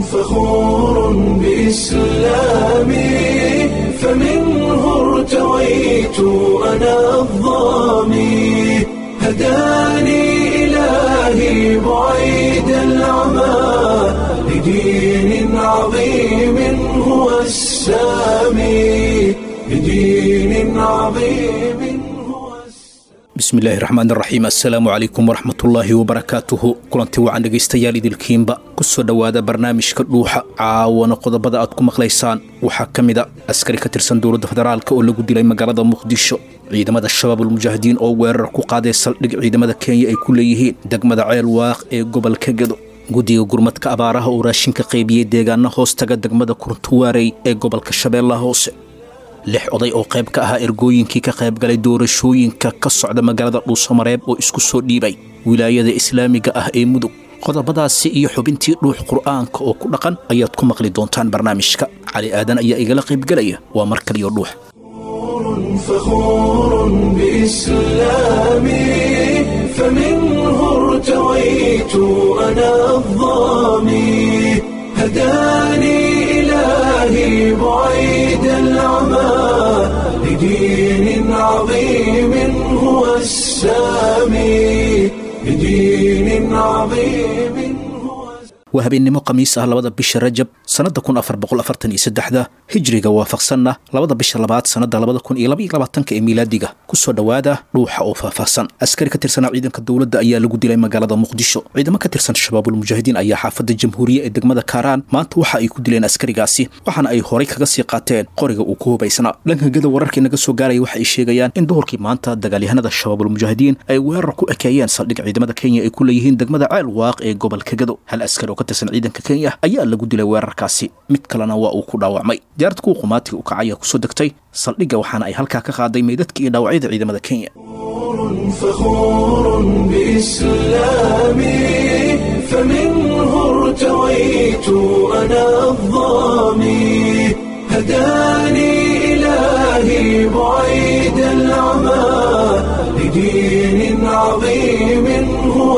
فخور بإسلامي فمنه ارتويت أنا الضامي هداني إلهي بعيد العمى لدين عظيم هو السامي لدين عظيم هو bismillaahi raxmaan raxiim assalaamu calaykum waraxmatullaahi wabarakaatuhu kulanti wacan dhegaystayaal idilkiinba ku soo dhowaada barnaamijka dhuuxa caawana qodobada aad ku maqlaysaan waxaa ka mid a askari ka tirsan dowladda federaalk oo lagu dilay magaalada muqdisho ciidamada shabaabulmujaahidiin oo weerar ku qaaday saldhig ciidamada kenya ay ku leeyihiin degmada ceel waaq ee gobolka gedo guddiga gurmadka abaaraha oo raashinka qaybiyey deegaana hoos taga degmada kuruntuwaarey ee gobolka shabeellaha hoose lix oday oo qayb ka ahaa ergooyinkii ka qaybgalay doorashooyinka ka socda magaalada dhuusamareeb oo isku soo dhiibay wilaayada islaamiga ah ee mudug qodobadaasi iyo xubintii dhuux qur'aanka oo ku dhaqan ayaad ku maqli doontaan barnaamijka cali aadan ayaa igala qaybgelaya waa mar kaliyo dhuux فخور بإسلامي فمنه ارتويت أنا الضامي هداني إلهي بعيد العمى لدين عظيم هو السامي لدين عظيم هو waa habeennimo khamiis ah labada bisha rajab sannadda kun afar boqol afartan iyo saddexda hijriga waafaqsanna labada bisha labaad sannadda labada kun iyo laba iyo labaatanka ee miilaadiga ku soo dhowaada dhuuxa oo faahfaahsan askari ka tirsanaa ciidanka dowladda ayaa lagu dilay magaalada muqdisho ciidamo ka tirsan shabaabulmujaahidiin ayaa xaafadda jamhuuriye ee degmada kaaraan maanta waxa ay ku dileen askarigaasi waxaana ay horay kaga sii qaateen qoriga uu ku hubaysnaa dhanka gada wararkii naga soo gaaraya waxa ay sheegayaan in duhurkii maanta dagaalyahanada shabaabulmujaahidiin ay weerar ku ekeeyeen saldhig ciidamada kenya ay ku leeyihiin degmada ceel waaq ee gobolka gado hal askari oo ka tirsan ciidanka kenya ayaa lagu dilay weerarkaasi mid kalena waa uu ku dhaawacmay diyaarad kuwa qumaatiga u kacaya kusoo degtay saldhigga waxaana ay halkaa ka qaaday meydadka iyo dhaawacyada ciidamada kenya فخور بإسلامي فمنه ارتويت أنا الضامي هداني إلهي بعيد العمى لدين عظيم هو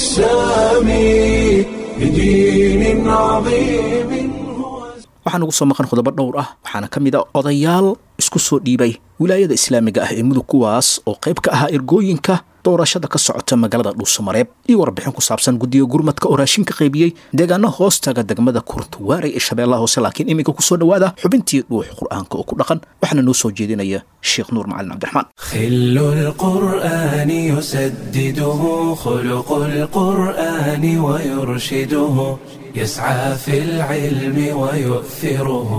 السامي لدين عظيم هو waxaan ugu soo maqan qodobo dhowr ah waxaana ka mid a odayaal isku soo dhiibay wilaayada islaamiga ah ee mudug kuwaas oo qayb ka ahaa ergooyinka doorashada ka socota magaalada dhuusamareeb iyo warbixin ku saabsan guddiga gurmadka oo raashinka qaybiyey deegaano hoostaga degmada kuruntuwaarey ee shabeellaha hoose laakiin iminka ku soo dhowaada xubintii dhuux qur'aanka oo ku dhaqan waxaana noo soo jeedinaya sheekh nuur macalin cabdiraxmaan خل القرآن يسدده خلق القرآن ويرشده يسعى في العلم ويؤثره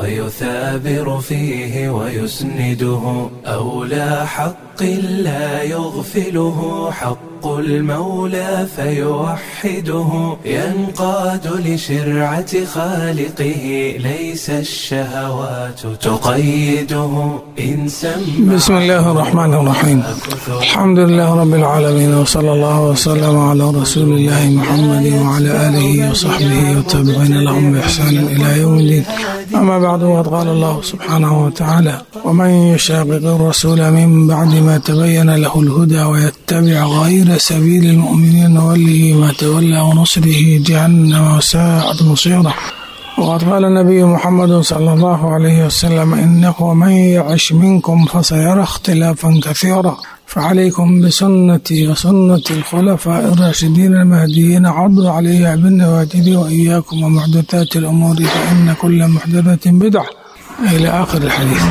ويثابر فيه ويسنده أولى حق لا يغفله حق المولى فيوحده ينقاد لشرعة خالقه ليس الشهوات تقيده إن سمع بسم الله الرحمن الرحيم الحمد لله رب العالمين وصلى الله وسلم على رسول الله محمد وعلى آله وصحبه والتابعين لهم بإحسان إلى يوم الدين أما بعد وقد قال الله سبحانه وتعالى ومن يشاقق الرسول من بعد ما تبين له الهدى ويتبع غير سبيل المؤمنين نوله ما تولى ونصره جهنم وساءت مصيره وقد قال النبي محمد صلى الله عليه وسلم إنه من يعش منكم فسيرى اختلافا كثيرا فعليكم بسنتي وسنة الخلفاء الراشدين المهديين عضوا عليها بالنواجذ وإياكم ومحدثات الأمور فإن كل محدثة بدعة إلى آخر الحديث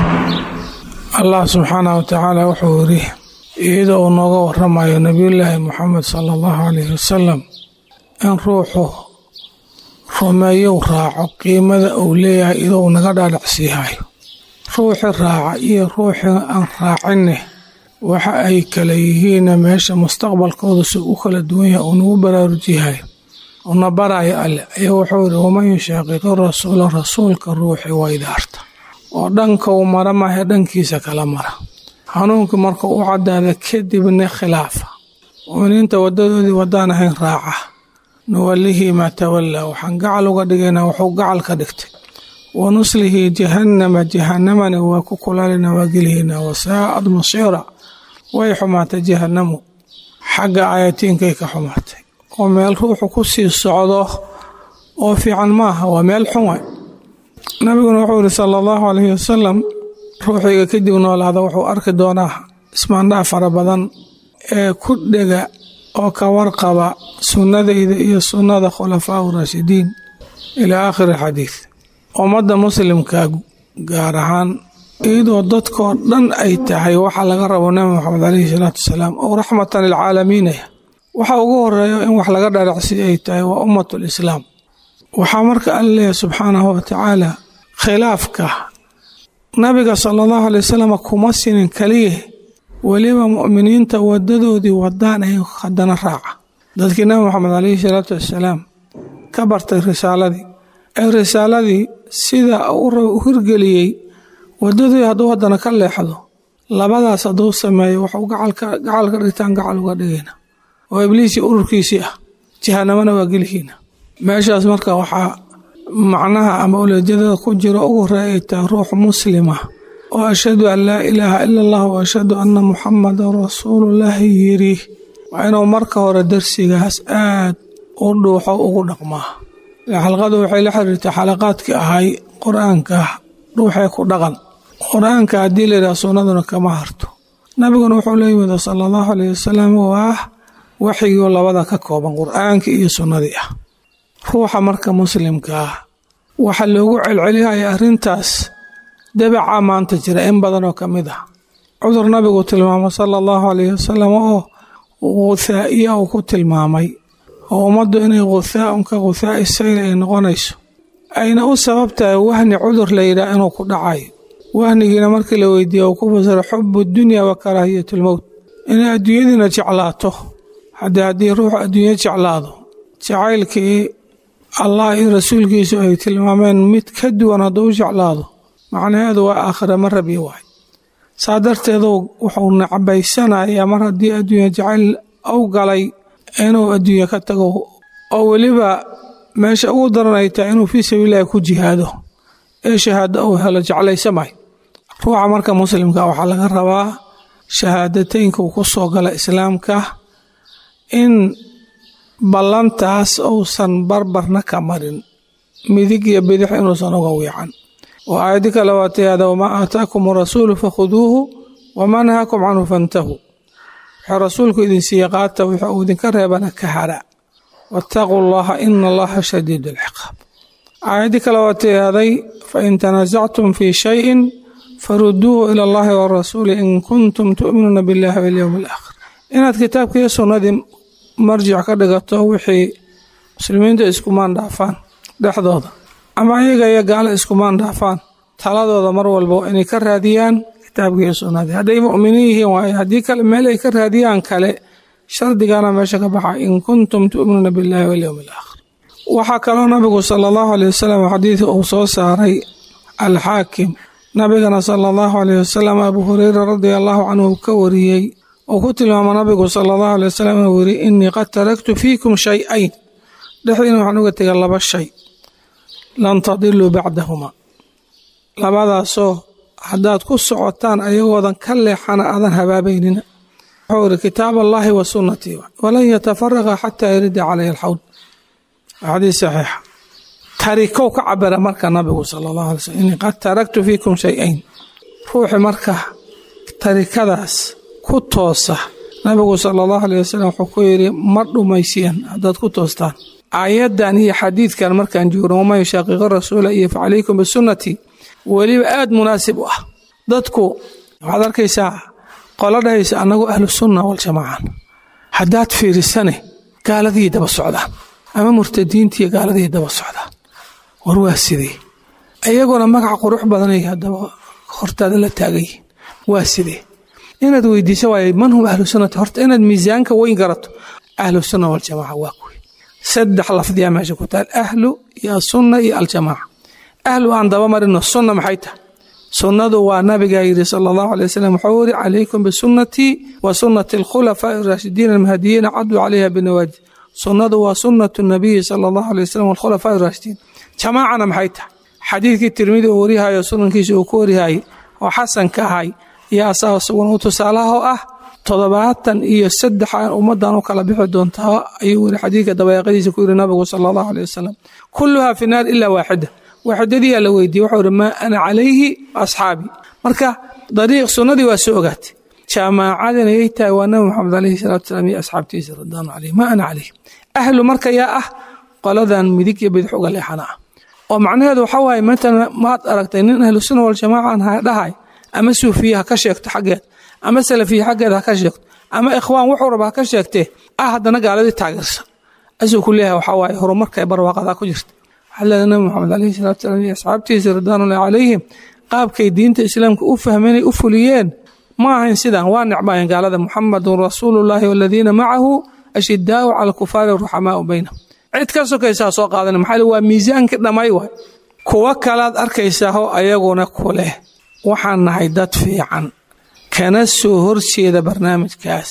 الله سبحانه وتعالى وحوره iyada uu nooga waramayo nabiyullaahi moxamed sala allahu calayhi wasalam in ruuxu rumeeyow raaco qiimada uu leeyahay idou naga dhaadhacsiihayo ruuxii raaca iyo ruuxii aan raacinne waxa ay kala yihiinna meesha mustaqbalkooda si u kala duwan yahay uu nagu baraarujiyahayo una baraayo alle ayaa wuxuu yidhi waman yushaaqiqi rasuula rasuulka ruuxii waydaarta oo dhanka uu mara maahe dhankiisa kala mara hanuunkii marka u caddaada kadibna khilaafa muuminiinta wadadoodii wadaan ahayn raaca nuwallihii maa tawallaa waxaan gacal uga dhigaynaa wuxuu gacal ka dhigtay wa nuslihi jahannama jahannamana waa ku kulaalina waa gelihaynaa wasaa'ad masiira way xumaatay jahannamu xagga ayatiinkay ka xumaatay oo meel ruuxu ku sii socdo oo fiican maaha waa meel xun waay nabiguna wuxuu yidhi sala allahu calayhi wasalam ruuxiga kadib noolaada wuxuu arki doonaa ismaandhaaf fara badan ee ku dhega oo ka warqaba sunnadayda iyo sunnada khulafaa raashidiin ilaa aakhiri xadiid ummadda muslimka gaar ahaan iyadoo dadkoo dhan ay tahay waxaa laga rabo nabi moxamed caleyhi salaatu wasalaam oo raxmatan lilcaalamiinaya waxa ugu horeeyo in wax laga dharacsi ay tahay waa ummatul islaam waxaa marka alla leeyahay subxaanahu watacaala khilaafka nabiga sala allahu alay wasalam kuma sinin kaliya weliba mu'miniinta wadadoodii wadaan ay haddana raaca dadkii nabi moxamed caleyhi salaatu wasalaam ka bartay risaaladii ee risaaladii sida u hirgeliyey wadadii hadduu haddana ka leexdo labadaas hadduu sameeyo waxuu gacal ka dhigtaan gacal uga dhigayna oo ibliisii ururkiisii ah jahanamana waa gelihiina meeshaas marka waxaa macnaha ama uleejadada ku jiro ugu horeeya ay tahay ruux muslima oo ashhadu an laa ilaaha ila allah wa ashhadu anna muxamadan rasuulullaahi yiri waa inuu marka hore darsigaas aad u dhuuxo ugu dhaqmaa xalqadu waxay la xiriirtay xalaqaadkii ahay qur-aanka ruuxee ku dhaqan qur-aanka haddii layidhaha sunnaduna kama harto nabiguna wuxuu la yimid sala allahu alayh wasalam waa waxyigii labada ka kooban qur-aankii iyo sunnadii ah ruuxa marka muslimka ah waxaa loogu celceliyaya arrintaas dabacaa maanta jira in badan oo ka mid ah cudur nabigu tilmaamo sala allahu alayhi wasalam oo guthaa'iya uu ku tilmaamay oo ummaddu inay guthaaun ka guthaa'i sayl ay noqonayso ayna u sabab tahay wahni cudur la yidhaah inuu ku dhacayo wahnigiina markii la weydiiye uu ku fasiro xubu dunya wa karaahiyatulmowt inay adduunyadiina jeclaato haddii haddii ruuxu adduunyo jeclaado jacaylkii allah iyo rasuulkiisu ay tilmaameen mid ka duwan hadduu u jeclaado macnaheedu waa aakhira ma rabi waay saa darteedu wuxuu nacabaysanayaa mar haddii adduunya jacayl u galay inuu adduunye ka tago oo weliba meesha ugu daran ay tahay inuu fii sabiililahi ku jihaado ee shahaado uu helo jeclaysamay ruuxa marka muslimka waxaa laga rabaa shahaadateynka uu ku soo gala islaamka in ballantaas uusan barbarna ka marin midig iyo bidix inuusan uga wiican oo aayadi kale waa tayada wamaa aataakum rasuulu fakhuduuhu wamaa nahaakum canhu fantahuu wuxuu rasuulku idin siiye qaata wuxuu uu idinka reebana ka hara waataquu allaha ina allaha shadiid alciqaab aayaddii kale waa tayaaday fain tanaasactum fii shayin faruduuhu ila allahi warasuuli in kuntum tu'minuuna billahi walyowmi alaakhir inaad kitaabka iyo sunnadii marjic ka dhigato wixii muslimiinta iskumaan dhaafaan dhexdooda ama ayaga iyo gaalo iskumaan dhaafaan taladooda mar walba waa inay ka raadiyaan kitaabka iyo sunnadii hadday mu'miniin yihiin waaye haddii kale meel ay ka raadiyaan kale shardigana meesha ka baxa in kuntum tu'minuuna billahi walyowmi alaakhir waxaa kaloo nabigu sala allahu aleyh wasalam xadiidka uu soo saaray alxaakim nabigana sala allahu aleyh wasalam abuu hureyra radia allahu canhu ka wariyey uu ku tilmaamo nabigu sala allahu aley wasalam inuu yiri innii qad taraktu fiikum shay-ayn dhexdiina waxaan uga tegay laba shay lan tadiluu bacdahuma labadaasoo haddaad ku socotaan ayagoodan ka leexana aadan habaabaynina wuxuu iri kitaab allaahi wa sunnatii walan yatafaraqa xataa yarida caleyhi alxawd xadiis saxiixa tarikow ka cabira marka nabigu sala allahu alay slm innii qad taraktu fiikum shay-ayn ruuxi marka tarikadaas ku toosa nabigu sala allahu aleyh wasalam wuxuu ku yidhi ma dhumaysiyan haddaad ku toostaan aayaddan iyo xadiidkan markaan joogno waman yushaaqiqi rasuula iyo facalaykum bisunnatii weliba aada munaasib u ah dadku waxaad arkaysaa qolo dhahaysa annagu ahlu sunna waljamaacan haddaad fiirisane gaaladii daba socdaan ama murtadiintiiyo gaaladii daba socdaan war waa sidee iyaguna magac qurux badanay haddaba hortaada la taagayihin waa sidee inaad weydiiso waay man hum ahlu sunnati horta inaad miisaanka weyn garato ahlu sunna waljamaaca waa kuwi saddex lafdiyaa meesha ku taal ahlu iyo asunna iyo aljamaaca ahlu aan daba marino sunna maxay tahay sunnadu waa nabigaa yidhi sala allahu alay wasalam wuxuu yiri calaykum bisunnatii wa sunnati alkhulafaa'i araashidiin almahdiyiina caduu calayha binawaajid sunnadu waa sunnatu nabiyi sala allahu alay wasalam walkhulafaa'i araashidiin jamaacana maxay tahay xadiidkii tirmidi uu warihayo sunankiisa uu ku warihayay oo xasan ka ahay iyo asaga isaguna u tusaalaha oo ah toddobaatan iyo saddex aan ummadan u kala bixi doontaa ayuu weli xadiidka dabayaaqadiisa ku yiri nabigu sala allahu aleyh wasalam kulluhaa fi naar ilaa waaxida waaxidadiyaa la weydiiyey wuxuu ihi maa ana calayhi asxaabii marka dariiq sunnadii waa soo ogaatay jaamaacadina yay tahay waa nabi maxamed alayhi salatu wasalaam iyo asxaabtiisa radwaanu caleyh maa ana calayh ahlu marka yaa ah qoladan midig iyo bidix uga leexana ah oo macnaheedu waxa waaye maantana maad aragtay nin ahlu sunna waljamaaca dhahay ama suufiye ha ka sheegto xaggeed ama salafiye xaggeed ha ka sheegto ama ikhwaan wuxuu raba ha ka sheegtee ah haddana gaaladii taageersan asuu ku leeyahay waxaa waaye horumarka ee barwaaqadaa ku jirta waxaa leedahay nabi maxamed alayhi salatu wasalaam iyo asxaabtiisa ridwaanullahi calayhim qaabkay diinta islaamka u fahmeenay u fuliyeen ma ahayn sidan waa necbaayeen gaalada muxamadun rasuulullahi waladiina macahu ashidaau cala alkufaari ruxamaau baynahum cid ka sokaysaa soo qaadana maxaa waa miisaankii dhammay waay kuwo kalaad arkaysaao ayaguna ku leh waxaan nahay dad fiican kana soo horjeeda barnaamijkaas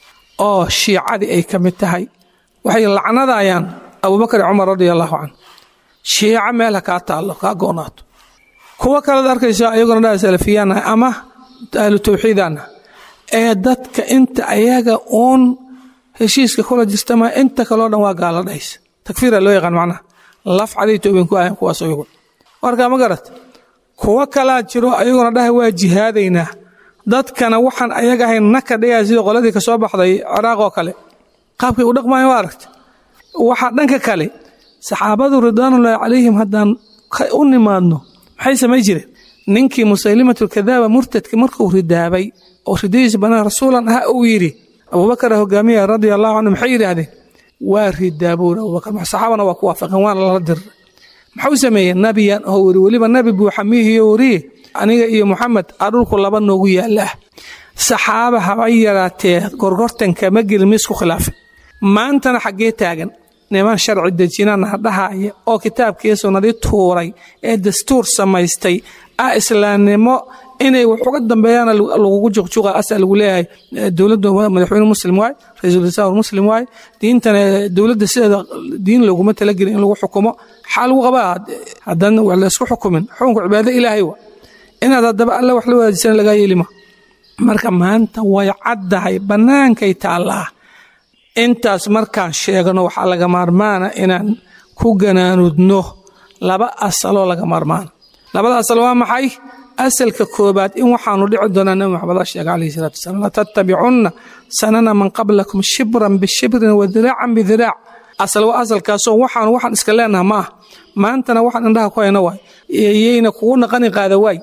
oo shiicadii ay ka mid tahay waxay lacnadayaan abubakar iyo cumar radia allahu canhu shiico meel ha kaa taallo kaa go'naato kuwo kalead arkaysaa ayaguna dhaa salafiyaannahay ama ahlu tawxiidaannahay ee dadka inta ayaga uun heshiiska kula jirtama inta kaloo dhan waa gaala dhahaysa takfiira loo yaqaan macnaha laf caday toobin ku ahayn kuwaas ayagu marka ma garat kuwo kalaa jiro ayaguna dhahay waa jihaadaynaa dadkana waxaan ayaga ahayn naka dhigaya sida qoladii ka soo baxday ciraaq oo kale qaabkay u dhaqmayan waa aragta waxaa dhanka kale saxaabadu ridwaanullaahi calayhim haddaan u nimaadno maxay samay jireen ninkii musaylimatulkadaaba murtadka markuu ridaabay oo ridadiisa banaan rasuulan ah uu yidhi abubakara hogaamiya radia allahu canhu maxay yidhaahdeen waa ridaabuur abubakar saxaabana waa ku waafaqeen waana lala diray maxuu sameeyey nabiyan oo weri weliba nabi buuxa miihiyo weriye aniga iyo moxamed aa dhulku laba noogu yaalla ah saxaaba haba yaraatee gorgortanka ma gelin ma isku khilaafin maantana xaggee taagan niman sharci dejinana dhahaya oo kitaabkii sunnadii tuuray ee dastuur samaystay ah islaamnimo inay wax uga dambeeyaana lagugu juqjuqa asa lagu leeyahay dowladda madaxweyne muslim waay ra-iisul wasaar muslim waay diintana dowladda sideeda diin looguma talagelin in lagu xukumo xaa lagu qabaa haddana wax la isku xukumin xukunka cibaado ilaahay wa inaad haddaba alla wax la wadaajisana lagaa yeelima marka maanta way caddahay bannaankay taallaa intaas markaan sheegno waxaa laga maarmaana inaan ku ganaanudno laba asaloo laga maarmaana labada asal waa maxay asalka koobaad in waxaanu dhici doonaa nabi maxamed a sheega calayhi salatu wasalam latattabicunna sanana man qablakum shibran bishibrin wa diraacan bidiraac asal waa asalkaasoo waxaanu waxaan iska leenaha ma ah maantana waxaan indhaha ku hayna waay yayna kugu naqani qaada waay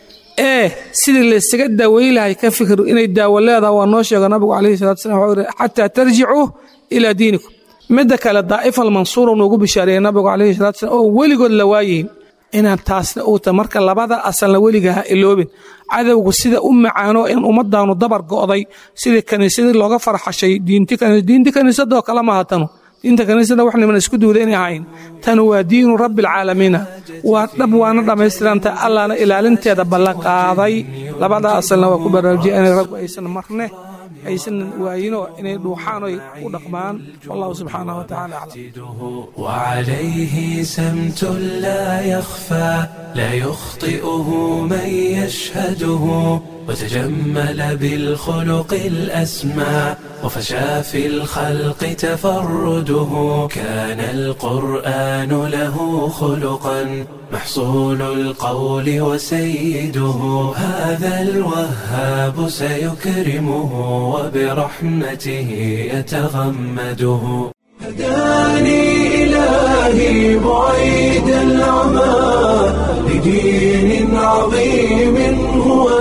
ee sidii laysaga daawey lahay ka fikru inay daawo leedaha waa noo sheega nabigu calayhi salatu wasalam wuxuu yidhi xataa tarjicuu ilaa diinikum midda kale daa'ifa almansuura noogu bishaareeyey nabigu calayhi salatu wasalam oo weligood la waayihin inaan taasna uu ta marka labada asalna weliga ha iloobin cadowgu sida u macaano in ummadaanu dabar go'day sidii kaniisadii looga farxashay diinti kaniisadoo kale maaha tanu diinta kaniisada wax niman isku duuda inay ahayn tanu waa diinu rabbialcaalamiina waa dhab waana dhammaystiranta allahna ilaalinteeda ballan qaaday labada asalna waa ku baraarujiya inay raggu aysan marne aysan waayino inay dhuuxaan oy u dhaqmaan wallahu subxaanahu watacaala aclam وعليه سمت لا يخفى لا يخطئه من يشهده وتجمل بالخلق الأسمى وفشى في الخلق تفرده كان القرآن له خلقا محصول القول وسيده هذا الوهاب سيكرمه وبرحمته يتغمده هداني إلهي بعيد العمى لدين عظيم هو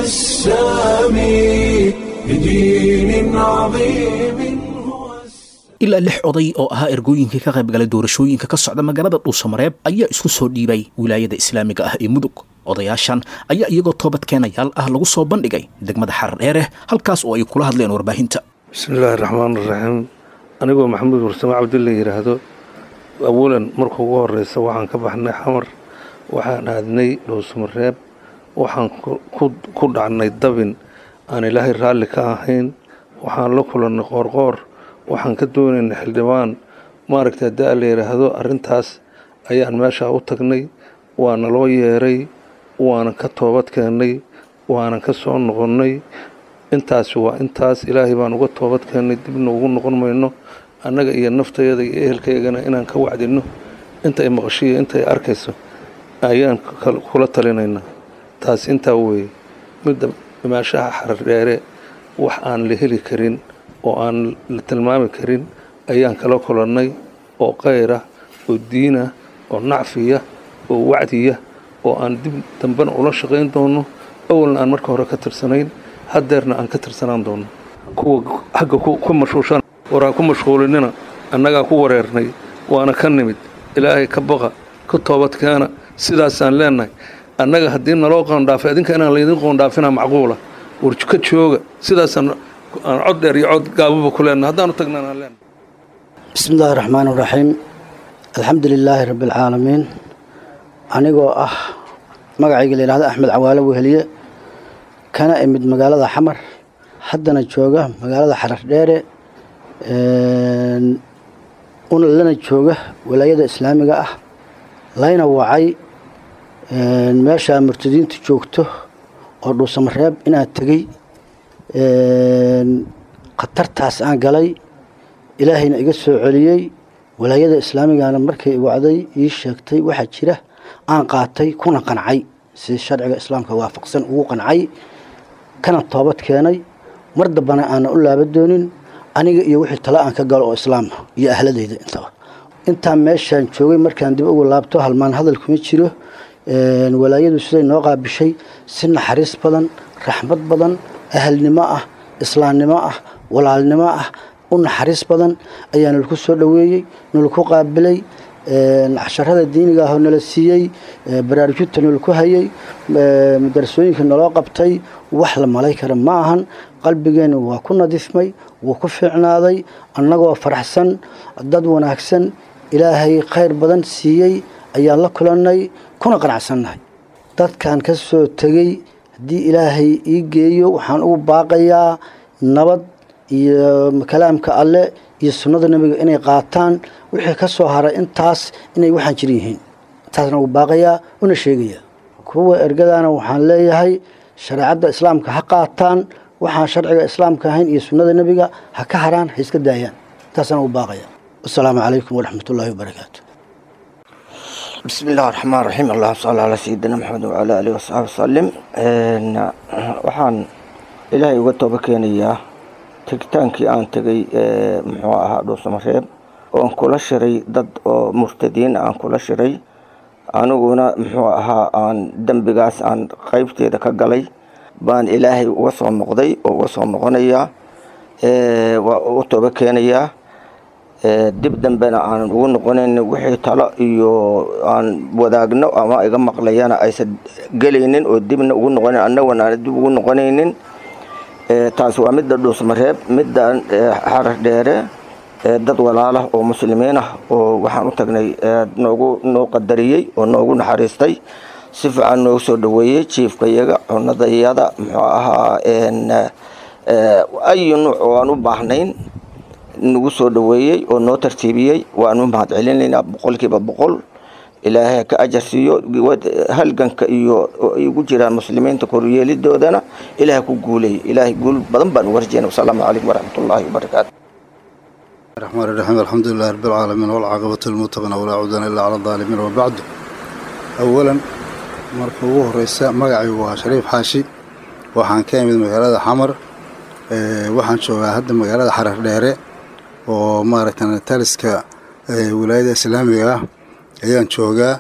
السامي لدين عظيم هو ilaa lix oday oo ahaa ergooyinkii ka qaybgalay doorashooyinka ka socda magaalada dhuusamareeb ayaa isku soo dhiibay wilaayada islaamiga ah ee mudug odayaashan ayaa iyagoo toobad keenayaal ah lagu soo bandhigay degmada xardheere halkaas oo ay kula hadleen warbaahinta bismillaahi raxmaan raxiim anigoo maxamuud warsame cabdilla yidhaahdo awalan marka ugu horeysa waxaan ka baxnay xamar waxaan aadnay dhuusamareeb waxaan ku dhacnay dabin aan ilaahay raalli ka ahayn waxaan la kulannay qoorqoor waxaan ka doonaynay xildhibaan maaragta da la yidhaahdo arrintaas ayaan meeshaa u tagnay waana loo yeeray waanan ka toobad keennay waanan ka soo noqonnay intaasi waa intaas ilaahay baan uga toobad keennay dibna ugu noqon mayno annaga iyo naftayada iyo ehelkaygana inaan ka wacdinno inta ay maqashiyo inta ay arkayso ayaan kula talinaynaa taas intaa weeye midda dhimaashaha xardheere wax aan la heli karin oo aan la tilmaami karin ayaan kala kulannay oo qayra oo diina oo nacfiya oo wacdiya oo aan dib dambena ula shaqayn doono awalna aan marka hore ka tirsanayn haddeerna aan ka tirsanaan doono kuwa xagga ku mashquushan waraa ku mashquulinina annagaa ku wareernay waana ka nimid ilaahay ka baqa ka toobadkeena sidaasaan leenahay annaga haddii naloo qoondhaafay idinka inaan laydin qoondhaafina macquula war ka jooga sidaasaan aan cod dheer iyo cod gaababa ku leenahay haddaanu tagnaan aan leenahay bismi illaahi raxmaan iraxiim alxamdu lilaahi rabbi alcaalamiin anigoo ah magacayga la yidhahdo axmed cawaalo weheliye kana imid magaalada xamar haddana jooga magaalada xarar dheere una lana jooga walaayada islaamiga ah layna wacay meeshaa murtadiintu joogto oo dhuusamareeb inaan tegey khatartaas aan galay ilaahayna iga soo celiyey walaayada islaamigana markay wacday ii sheegtay waxaa jira aan qaatay kuna qancay si sharciga islaamka waafaqsan ugu qancay kana toobad keenay mar dambana aanan u laaba doonin aniga iyo wixii tale aan ka galo oo islaama iyo ahladeyda intaba intaan meeshaan joogay markaan dib ugu laabto halmaan hadal kuma jiro walaayadu siday noo qaabishay si naxariis badan raxmad badan ahalnimo ah islaamnimo ah walaalnimo ah u naxariis badan ayaa nalaku soo dhoweeyey nalaku qaabilay casharada diiniga ahoo nala siiyey baraarujinta nalaku hayay madarasooyinka naloo qabtay wax la malay kara ma ahan qalbigeena waa ku nadiifmay wuu ku fiicnaaday annagoo faraxsan dad wanaagsan ilaahay khayr badan siiyey ayaan la kulannay kuna qanacsannahay dadkan ka soo tegey haddii ilaahay ii geeyo waxaan ugu baaqayaa nabad iyo kalaamka alle iyo sunnada nebiga inay qaataan wixii ka soo haray intaas inay waxaan jir yihiin intaasna ugu baaqayaa una sheegayaa kuwa ergadana waxaan leeyahay shareecadda islaamka ha qaataan waxaan sharciga islaamka ahayn iyo sunnada nebiga ha ka haraan ha iska daayaan intaasna ugu baaqaya wasalaamu calaykum waraxmatullaahi wabarakaatu بسم الله الرحمن الرحيم اللهم صل على سيدنا محمد وعلى آله وصحبه وسلم waxaan ilaahay uga tooba keenayaa tegitaankii aan tegay muxuu ahaa dhuusamareeb oon kula shiray dad oo murtadiin aan kula shiray aniguna muxuu ahaa aan dembigaas aan qeybteeda ka galay baan ilaahay uga soo noqday oo uga soo noqonayaa waa u tooba keenayaa dib dambena aanan ugu noqonayn wixii talo iyo aan wadaagno ama iga maqlayana aysan gelaynin oo dibna ugu noqonayn annaguna aan dib ugu noqonaynin taas waa midda dhuusmareeb midda xarar dheere dad walaalah oo muslimiin ah oo waxaan u tagnay noogu noo qadariyey oo noogu naxariistay si fiican noogu soo dhaweeyey jiifkayaga cunadayada muxuu ahaa ayu nuuc oo aan u baahnayn nagu soo dhaweeyey oo noo tartiibiyey waanu mahad celinaynaa boqolkiiba boqol ilaahay ka ajar siiyo halganka iyo igu jiraan muslimiinta koryeelidoodana ilaahay ku guuleey ilaahay guul badan baan uga rajeyna wasalaamu calaykum waraxmatullaahi wabarakaatu الرحمن الرحيم الحمد لله رب العالمين والعاقبة للمتقين ولا عدوان إلا على الظالمين وبعد أولا marka ugu horeysa magacaygu waa shariif xaashi waxaan ka imid magaalada xamar waxaan joogaa hadda magaalada xarar dheere oo maaragta taliska wilaayada islaamiga ah ayaan joogaa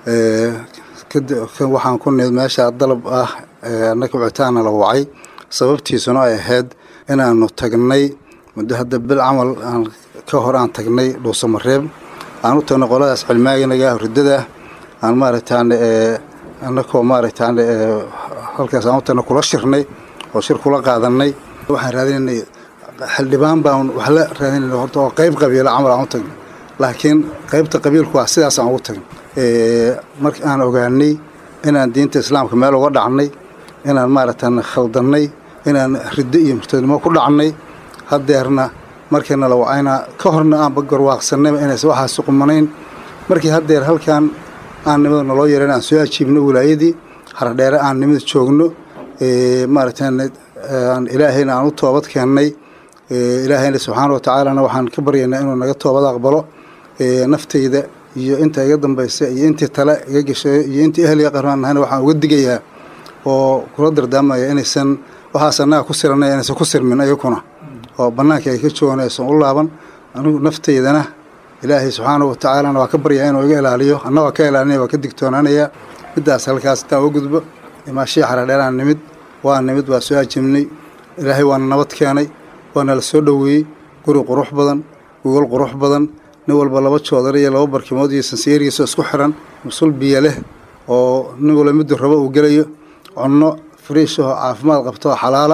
waxaan ku nimid meesha dalab ah annaka wicitaana la wacay sababtiisuna ay ahayd inaanu tagnay muddo hadda bil camal aan ka hor aan tagnay dhuusamareeb aan u tagnay qoladaas cilmaaginaga ridada aan maaragtaan annakoo maaragtaan halkaas aan u tagnay kula shirnay oo shir kula qaadanay waxaan raadinaynay xildhibaan baan wax la raadinayna horta oo qayb qabiila camal aan u tagnay laakiin qaybta qabiilku waa sidaas aan ugu tagnay marka aan ogaanay inaan diinta islaamka meel uga dhacnay inaan maaragtaan khaldannay inaan riddo iyo murtadnimo ku dhacnay haddeerna markiina la wacayna ka horna aanba garwaaqsanayba inays waxaasi qumanayn markii haddeer halkan aan nimada naloo yeeran aan soo ajiibno wilaayadii haradheere aan nimada joogno maaragtaan ilaahayna aan u toobad keennay ilaahayna subxaana wa tacaalana waxaan ka baryaynaa inuu naga toobad aqbalo naftayda iyo inta iga dambaysa iyo intii tale iga geshayo iyo intii ehliga qarmaan nahayna waxaan uga digayaa oo kula dardaamaya inaysan waxaas annaga ku siranay inaysan ku sirmin ayakuna oo bannaanka ay ka joogaan aysan u laaban anigu naftaydana ilaahay subxaana wa tacaalana waa ka baryaa inuu iga ilaaliyo anna waa ka ilaalinaya waa ka digtoonaanaya middaas halkaas intaan u gudbo imaashii xaradheeraan nimid waa nimid waa soo ajibnay ilaahay waana nabad keenay waana la soo dhoweeyey guri qurux badan gogol qurux badan nin walba laba joodar iyo laba barkimood iyo sansiyeerigiisoo isku xiran musul biyo leh oo nin walba miduu rabo uu gelayo cunno friishahoo caafimaad qabto oo xalaala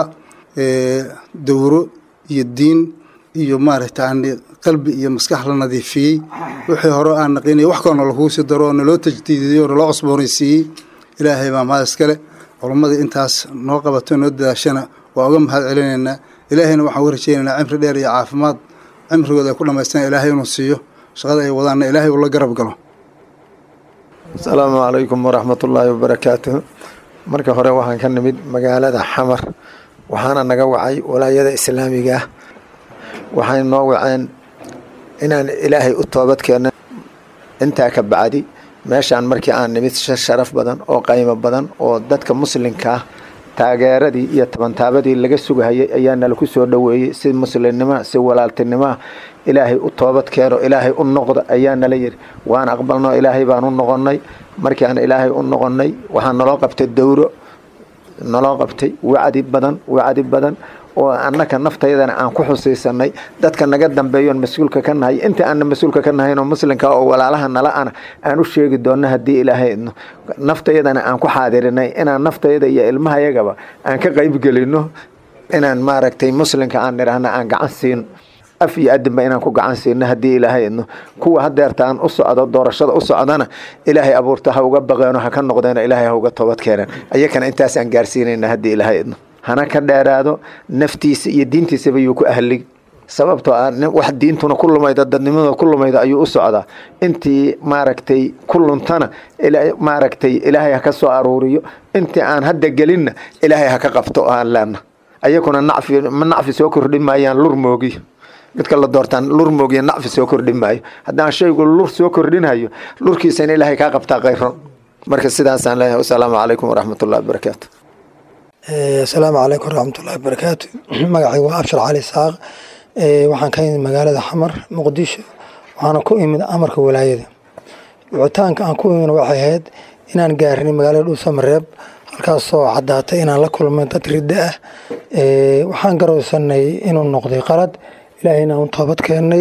dawro iyo diin iyo maaragta qalbi iyo maskax la nadiifiyey wixii hore aan naqinay wax kaloo nalakugu sii daro oo naloo tajdiidiyey oo naloo cusboonaysiiyey ilaahay baa mahad iskale culammadii intaas noo qabato noo dadaashana waa uga mahad celinaynaa ilaahayna waxaan uga rajaynaynaa cimri dheer iyo caafimaad cimrigooda ay ku dhamaystaan ilaahay inuu siiyo shaqada ay wadaanna ilaahay uu la garab galo asalaamu calaykum waraxmatullaahi wabarakaatuh marka hore waxaan ka nimid magaalada xamar waxaana naga wacay walaayada islaamiga ah waxay noo waceen inaan ilaahay u toobad keenno intaa ka bacdi meeshaan markii aan nimid sharaf badan oo qaymo badan oo dadka muslimka ah taageeradii iyo tabantaabadii laga sugahayay ayaa nala ku soo dhoweeyey si muslimnimoa si walaaltinimoa ilaahay u toobad keeno ilaahay u noqda ayaa nala yidhi waan aqbalno ilaahay baan u noqonnay markii aan ilaahay u noqonnay waxaa naloo qabtay dowro naloo qabtay wacdi badan wacdi badan oo annaka naftayadana aan ku xusaysanay dadka naga dambeeyoon mas-uulka ka nahay inta aanna mas-uulka ka nahayn oo muslimka oo walaalaha nala ana aan u sheegi doonno haddii ilaahay idno naftayadana aan ku xaadirinay inaan naftayada iyo ilmahayagaba aan ka qaybgelino inaan maaragtay muslimka aan nidhaahna aan gacan siino af iyo adinba inaan ku gacan siino haddii ilaahay idno kuwa hadeerta aan u socdo doorashada u socdana ilaahay abuurta ha uga baqeeno ha ka noqdeeno ilaahay ha uga toobad keeneen ayakana intaas aan gaarsiinayna haddii ilaahay idno hana ka dheeraado naftiisa iyo diintiisaba yuu ku ahlig sababtoo ah wax diintuna ku lumayda dadnimada ku lumayda ayuu u socdaa intii maaragtay ku luntana maaragtay ilaahay ha ka soo aruuriyo intii aan hadda gelinna ilaahay ha ka qabto oo aan leena ayakuna nacfi nacfi soo kordhin maayaan lur moogi midka la doortaan lur moogiya nacfi soo kordhin maayo haddaan shaygu lur soo kordhinayo lurkiisana ilaahay kaa qabtaa khayron marka sidaasaan leeyahay wasalaamu calaykum waraxmatullahi wabarakaatu asalaamu calaykum waraxmatullahi wabarakaatu magacay waa abshar cali saaq waxaan ka imid magaalada xamar muqdisho waxaana ku imid amarka walaayada wicitaanka aan ku imid waxay ahayd inaan gaarinay magaalada dhuusamareeb halkaasoo caddaatay inaan la kulmay dad riddo ah waxaan garowsanay inuu noqday qalad ilaahayna aan toobad keennay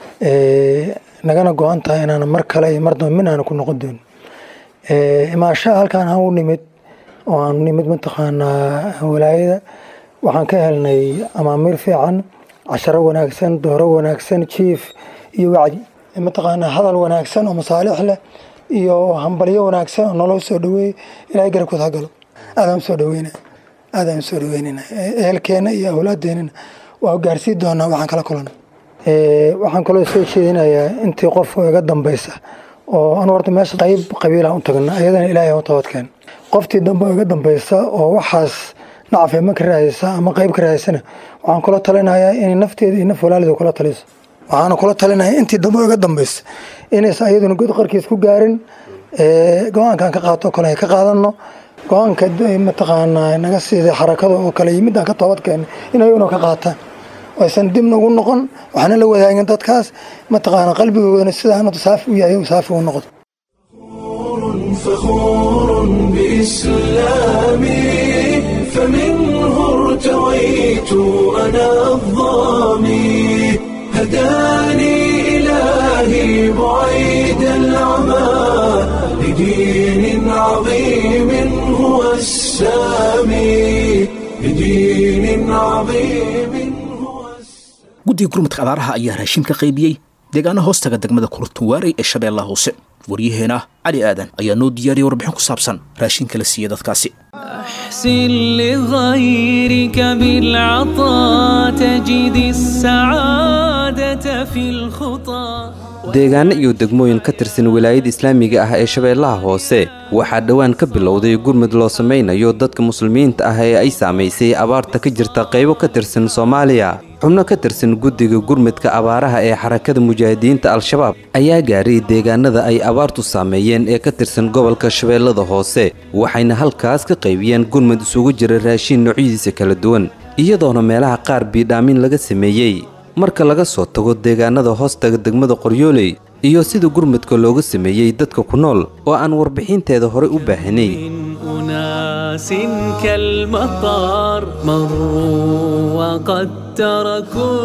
nagana go-an tahay inaan mar kale iyo mar dambe min aana ku noqon doonin imaashaha halkaan aan u nimid oo aan nimid mataqaanaa walaayada waxaan ka helnay amaamiir fiican casharo wanaagsan dooro wanaagsan jiif iyo wacdi mataqaanaa hadal wanaagsan oo masaalix leh iyo hambalyo wanaagsan oo nolol soo dhaweey ilaahay garabkood ha galo aadaan soo dhaweyna aadaan soo dhaweynayna ehelkeena iyo awlaadeenana waa gaarsii doonaa waxaan kala kulana waxaan kaloo soo jeedinayaa intii qof iga dambaysa oo anu horta meesha qayb qabiilaan u tagna ayadana ilaahay u toobadkeen qoftii dambe iga dambaysa oo waxaas nacaf ma ka raadaysa ama qayb ka raadaysana waxaan kula talinayaa inay nafteeda iyo naf walaalida kula taliso waxaana kula talinayaa intii dambe iga dambaysa inaysan ayaduna god qarkiis ku gaarin go-aankaan ka qaato kale ay ka qaadano go-aanka mataqaanaa naga siiday xarakada oo kale iyo midaan ka toobad keenay in ayaguna ka qaataan aysan dib nagu noqon waxaana la wadaagin dadkaas mataqaanaa qalbigoodana sidaana saafi u yahay saafi u noqdo فخور بإسلامي فمنه ارتويت أنا الظامي هداني إلهي بعيد العمى لدين عظيم هو السامي لدين عظيم هو guddiga gurmadka abaaraha ayaa raashin ka qaybiyey deegaana hoostaga degmada kurtuwaarey ee shabeellaha hoose waryaheena cali aadan ayaa noo diyaariyay warbixin ku saabsan raashinka la siiyey dadkaasi أحسن لغيرك بالعطاء تجد السعادة في الخطى deegaano iyo degmooyin ka tirsan wilaayada islaamiga ah ee shabeellaha hoose waxaa dhowaan ka bilowday gurmud loo samaynayo dadka muslimiinta ah ee ay saamaysay abaarta ka jirta qaybo ka tirsan soomaaliya xubno ka tirsan guddiga gurmudka abaaraha ee xarakada mujaahidiinta al-shabaab ayaa gaaray deegaanada ay abaartu saameeyeen ee ka tirsan gobolka shabeellada hoose waxayna halkaas ka qaybiyeen gurmud isugu jira raashiin noocyadiisa kala duwan iyadoona meelaha qaar biidhaamin laga sameeyey marka laga soo tago deegaanada hoostaga degmada qoryooley iyo sida gurmudka looga sameeyey dadka ku nool oo aan warbixinteeda horey u baahanay أناس كالمطر مروا وقد تركوا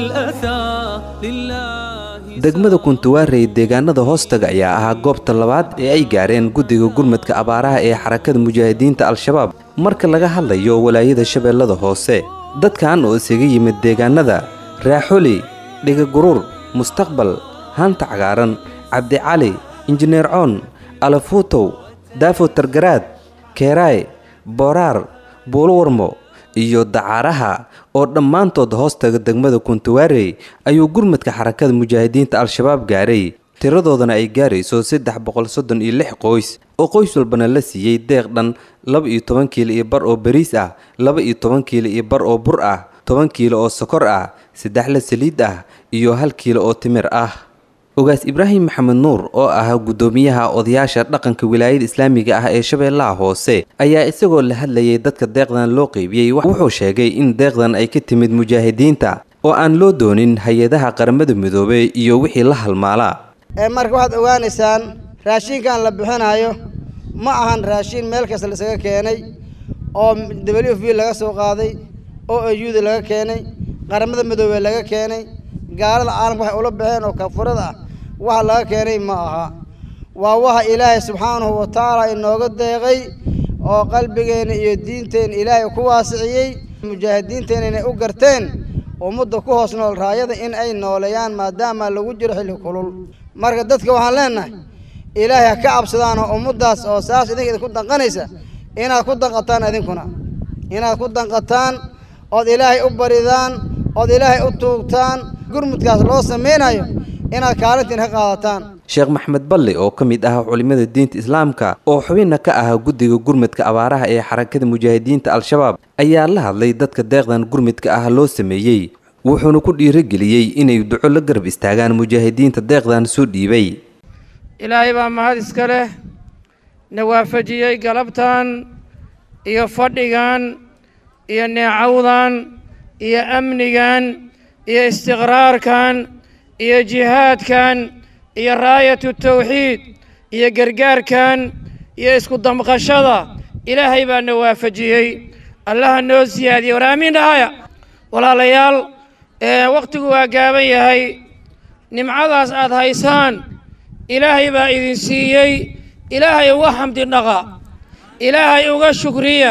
الأثار لله degmada kuntuwaarey deegaanada hoostaga ayaa ahaa goobta labaad ee ay gaareen guddiga gurmudka abaaraha ee xarakada mujaahidiinta al-shabaab marka laga hadlayo walaayada shabeellada hoose dadkan oo isaga yimid deegaanada raaxoli dhigaguruur mustaqbal haanta cagaaran cabdicali injineer coon alafuutow daafo targaraad keeraay booraar buulowarmo iyo dacaaraha oo dhammaantood hoostaga degmada kuntuwaarey ayuu gurmudka xarakada mujaahidiinta al-shabaab gaaray tiradoodana ay gaarayso saddex boqol soddon iyo lix qoys oo qoys walbana la siiyey deeq dhan laba iyo toban kiilo iyo bar oo bariis ah laba iyo toban kiilo iyo bar oo bur ah toban kiilo oo sokor ah saddex la saliid ah iyo hal kiilo oo timir ah ogaas ibraahim maxamed nuur oo ahaa guddoomiyaha odayaasha dhaqanka wilaayada islaamiga ah ee shabeellaha hoose ayaa isagoo la hadlayay dadka deeqdan loo qeybiyey wuxuu sheegay in deeqdan ay ka timid mujaahidiinta oo aan loo doonin hay-adaha qaramada midoobey iyo wixii la halmaalaa marka waxaad ogaanaysaan raashinkan la bixinayo ma ahan raashin meel kasta laisaga keenay oo w f b laga soo qaaday oo ayuuda laga keenay qaramada midoobey laga keenay gaalada caalamka waxay ula baxeen oo kafurada ah waxa laga keenay ma aha waa waxa ilaahay subxaanahu wa tacaala inooga deeqay oo qalbigeenna iyo diinteenna ilaahay ku waasiciyey mujaahidiinteenna inay u garteen ummadda ku hoos nool raayada in ay nooleeyaan maadaama lagu jiro xilli kulul marka dadka waxaan leenahay ilaahay ha ka cabsadaan oo ummaddaas oo saas idinka idinku danqanaysa inaad ku danqataan idinkuna inaad ku danqataan ood ilaahay u baridaan ood ilaahay u tuugtaan gurmudkaas loo samaynayo inaad kaalintiin ka qaadataan sheekh maxmed balle oo ka mid ah culimmada diinta islaamka oo xubinna ka ahaa guddiga gurmudka abaaraha ee xarakada mujaahidiinta al-shabaab ayaa la hadlay dadka deeqdan gurmudka ah loo sameeyey wuxuuna ku dhiirageliyey inay duco la garab istaagaan mujaahidiinta deeqdan soo dhiibay ilaahay baa mahad iska leh na waafajiyey galabtan iyo fadhigan iyo neecawdan iyo amnigan iyo istiqraarkan iyo jihaadkan iyo raayatu tawxiid iyo gargaarkan iyo isku damqashada ilaahay baa na waafajiyey allaha noo siyaadiyey war aamiin dhahaya walaalayaal wakhtigu waa gaaban yahay nimcadaas aad haysaan ilaahay baa idin siiyey ilaahay uga xamdi dhaqa ilaahay uga shukriya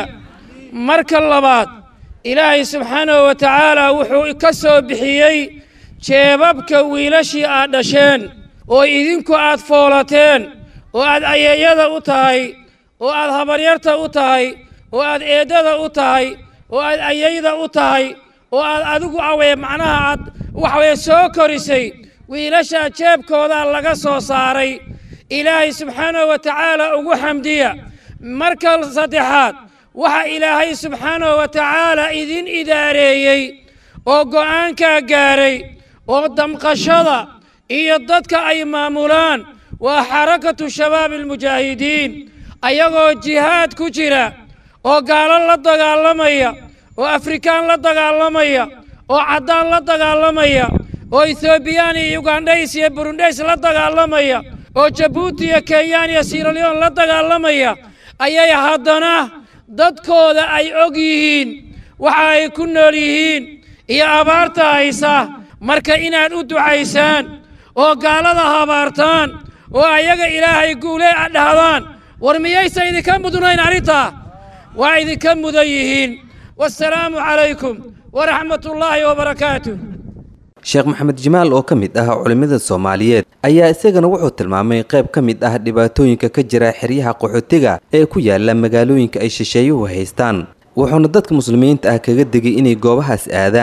marka labaad ilaahay subxaanahu wa tacaala wuxuu ka soo bixiyey jeebabka wiilashii aad dhasheen oo idinku aad foolateen oo aad ayeeyada u tahay oo aad habaryarta u tahay oo aad eeddada u tahay oo aad ayayda u tahay oo aad adigu awee macnaha aad waxaweye soo korisay wiilashaa jeebkoodaa laga soo saaray ilaahay subxaanahu wa tacaala ugu xamdiya marka saddexaad waxa ilaahay subxaanahu wa tacaala idin idaareeyey oo go'aankaa gaaray oo damqashada iyo dadka ay maamulaan waa xarakatu shabaabi almujaahidiin ayagoo jihaad ku jira oo gaalo la dagaalamaya oo afrikaan la dagaalamaya oo caddaan la dagaalamaya oo ethoobiyan iyo ugandhays iyo burundhays la dagaalamaya oo jabuuti iyo kenyaan iyo siraleon la dagaalamaya ayay haddana dadkooda ay og yihiin waxa ay ku nool yihiin iyo abaarta haysa marka inaad u ducaysaan oo gaalada habaartaan oo ayaga ilaahay guule a dhahdaan war miyaysa idinka mudnayn arrintaa waa idinka mudan yihiin wasalaamu calaykum waraxmat ullaahi wabarakaatuh sheekh maxamed jimaal oo ka mid ah culimmada soomaaliyeed ayaa isagana wuxuu tilmaamay qayb ka mid ah dhibaatooyinka ka jira xeryaha qaxootiga ee ku yaala magaalooyinka ay shisheeyuhu haystaan wuxuuna dadka muslimiinta ah kaga digay inay goobahaas aadaan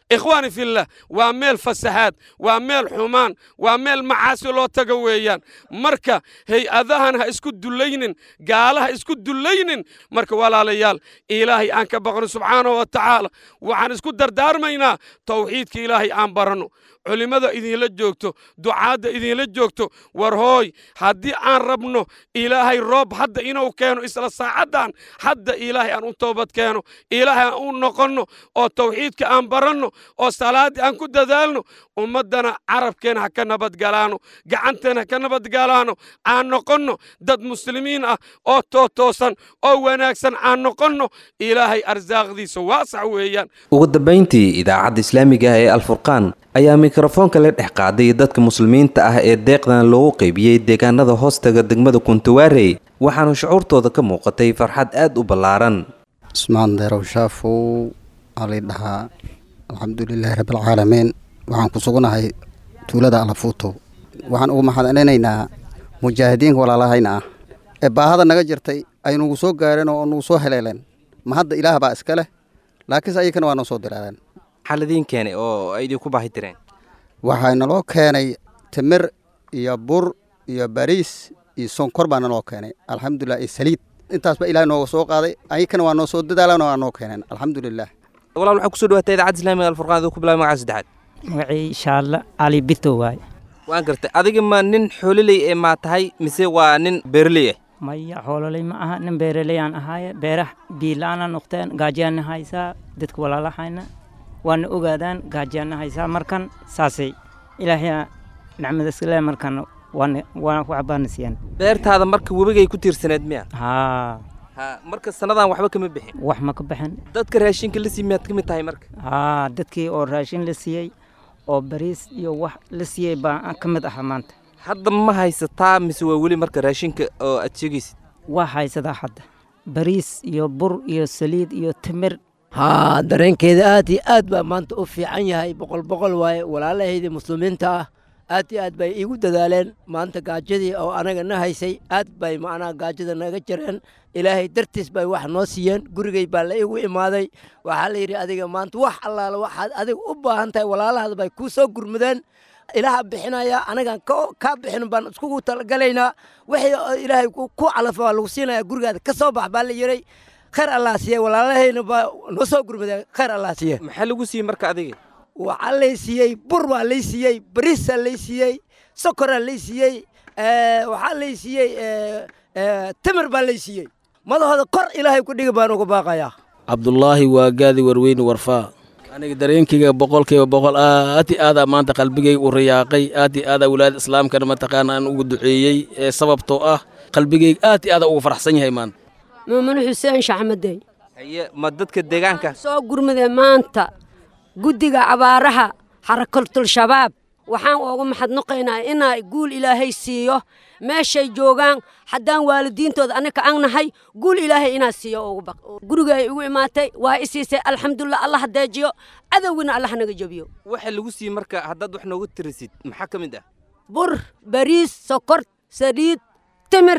ikhwaani fillah waa meel fasahaad waa meel xumaan waa meel macaasi loo taga weeyaan marka hay-adahan ha isku dulaynin gaala ha isku dulaynin marka walaalayaal ilaahay aan ka baqno subxaanahu wa tacaala waxaan isku dardaarmaynaa tawxiidka ilaahay aan baranno culimmada idinla joogto ducaadda idinla joogto war hooy haddii aan rabno ilaahay roob hadda inuu keeno isla saacaddan hadda ilaahay aan u toobad keeno ilaahay aan u noqonno oo tawxiidka aan baranno oo salaaddii aan ku dadaalno ummaddana carabkeena ha ka nabadgalaano gacanteena ha ka nabadgalaano aan noqonno dad muslimiin ah oo tootoosan oo wanaagsan aan noqonno ilaahay arsaaqdiisa waasax weeyaan ugu dambayntii idaacadda islaamiga ah ee alfurqaan ayaa mikrofoonka la dhex qaaday dadka muslimiinta ah ee deeqdan loogu qaybiyey deegaanada hoostaga degmada kuntawaarey waxaana shucuurtooda ka muuqatay farxad aad u ballaaran ismaan deerow shaafow alay dhahaa alxamdulilaahi rabbilcaalamiin waxaan ku sugunahay tuulada alafuuto waxaan ugu mahadcelinaynaa mujaahidiinka walaalahayna ah ee baahada naga jirtay ay nugu soo gaareen oo nugu soo heleeleen ma hadda ilaah baa iska leh laakiinse ayakana waa noo soo diraaleen maxaa ladiin keenay oo ay idinku baahi tireen waxaa naloo keenay timir iyo bur iyo bariis iyo sonkor baa naloo keenay alxamdulilah iyo saliid intaasba ilaah nooga soo qaaday ayakana waa noo soo dadaalan oo waa noo keeneen alxamdulilah walaal waxaa kusoo dhawaatay idaacadda islaamiga alfurqaan aduu ku bilaabay magaca saddexaad magacii shaalle cali bito waaye waan gartay adiga ma nin xoololey ee maa tahay mise waa nin beerley ah maya xoololey ma aha nin beeraleyaan ahaaye beeraha biila-aana noqteen gaajaana haysaa dadka walaalahayna waana ogaadaan gaajaana haysaa markan saasay ilaahay nacmadaskale markan waana waana ku cabaana siiyaan beertaada marka webigay ku tiirsaneed miya haa ha marka sannadan waxba kama bixin wax ma ka baxin dadka raashinka la sii miyaad ka mid tahay marka haa dadkii oo raashin la siiyey oo bariis iyo wax la siiyey baa ka mid ahaa maanta hadda ma haysataa mise waa weli marka raashinka oo aad sheegaysid waa haysadaa hadda bariis iyo bur iyo saliid iyo timir haa dareenkeeda aad iyo aad baa maanta u fiican yahay boqol boqol waaye walaalahaydii muslimiinta ah aad iyo aad bay iigu dadaaleen maanta gaajadii oo anaga na haysay aad bay macnaha gaajada naga jareen ilaahay dartiis bay wax noo siiyeen gurigay baa la iigu imaaday waxaa la yidhi adiga maanta wax allaala waxaad adiga u baahan tahay walaalahaada bay kuu soo gurmudeen ilaaha bixinaya anagaan kaa bixin baan iskugu talagalaynaa wixii ilaahay ku calaf waa lagu siinaya gurigaada ka soo bax baa la yiray khayr allah siiye walaalahayna baa noo soo gurmadeen khayr allah siiye maxaa lagu siiyey marka adiga waxaa lay siiyey bur baa lay siiyey bariisaa lay siiyey sokoraa lay siiyey waxaa lay siiyey timir baa lay siiyey madahooda kor ilaahay ku dhigi baan uga baaqayaa cabdulaahi waa gaadi warweyne warfaa aniga dareenkayga boqolkiiba boqol aad i aadaa maanta qalbigayga u riyaaqay aad i aadaa walaada islaamkana mataqaana aan ugu duceeyey ee sababtoo ah qalbigayga aad i aadaa uga faraxsan yahay maanta muumine xuseen shaxmadey haye ma dadka deegaanka soo gurmadee maanta guddiga abaaraha xarakatul shabaab waxaan ugu maxadnuqaynaa inaa guul ilaahay siiyo meeshay joogaan haddaan waalidiintooda annaka aan nahay guul ilaahay inaa siiyo ugu baq guriga ay igu imaatay waa i siisay alxamdulilah allah deejiyo cadowgina allah naga jebiyo waxa lagu siiyey marka haddaad wax nooga tirisid maxaa ka mid ah bur bariis sokor saliid timir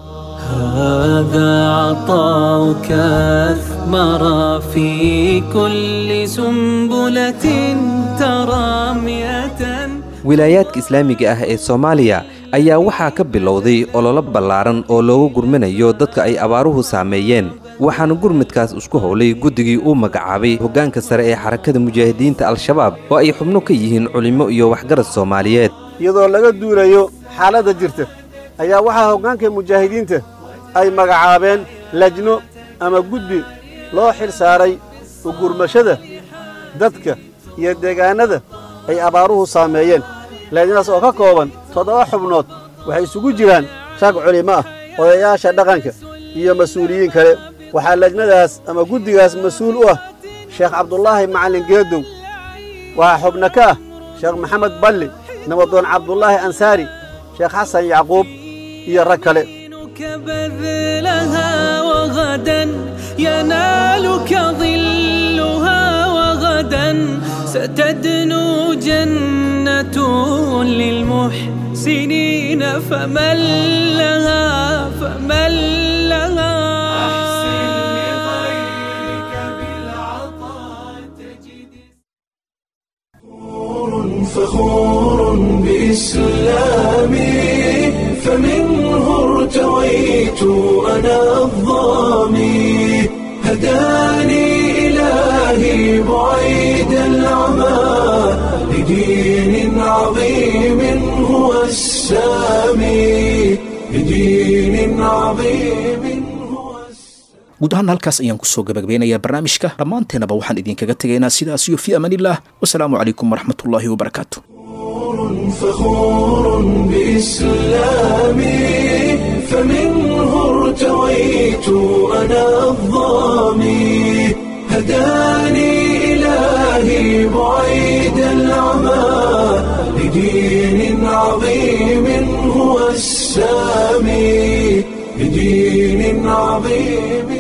هذا عطاؤك أثمر في كل سنبلة ترى مئة wilaayaadka islaamiga ah ee soomaaliya ayaa waxaa ka bilowday ololo ballaaran oo loogu gurminayo dadka ay abaaruhu saameeyeen waxaana gurmidkaas isku howlay guddigii uu magacaabay hoggaanka sare ee xarakada mujaahidiinta al-shabaab oo ay xubno ka yihiin culimmo iyo waxgarad soomaaliyeed iyadoo laga duulayo xaaladda jirta ayaa waxaa hoggaanka mujaahidiinta ay magacaabeen lajno ama guddi loo xil saaray ugurmashada dadka iyo deegaannada ay abaaruhu saameeyeen lajnadaas oo ka kooban toddoba xubnood waxay isugu jiraan rag culimo ah odayaasha dhaqanka iyo mas-uuliyiin kale waxaa lajnadaas ama guddigaas mas-uul u ah sheekh cabdulaahi macallin geedow waxaa xubno ka ah sheekh maxamed balli nabadoon cabdulaahi ansaari sheekh xasan yacquub iyo rag kale بذلها وغدا ينالك ظلها وغدا ستدنو جنة للمحسنين فمن لها فمن لها ارتويت أنا الظامي هداني إلهي بعيد العمى لدين عظيم هو السامي لدين عظيم guud ahaan halkaas ayaan kusoo gabagabeynayaa barnaamijka dhammaanteenaba waxaan idinkaga tegaynaa sidaas iyo fii amaanillaah wasalaamu calaykum waraxmatullaahi wabarakaatu فخور بإسلامي فمنه ارتويت أنا الظامي هداني إلهي بعيد العمى لدين عظيم هو السامي لدين عظيم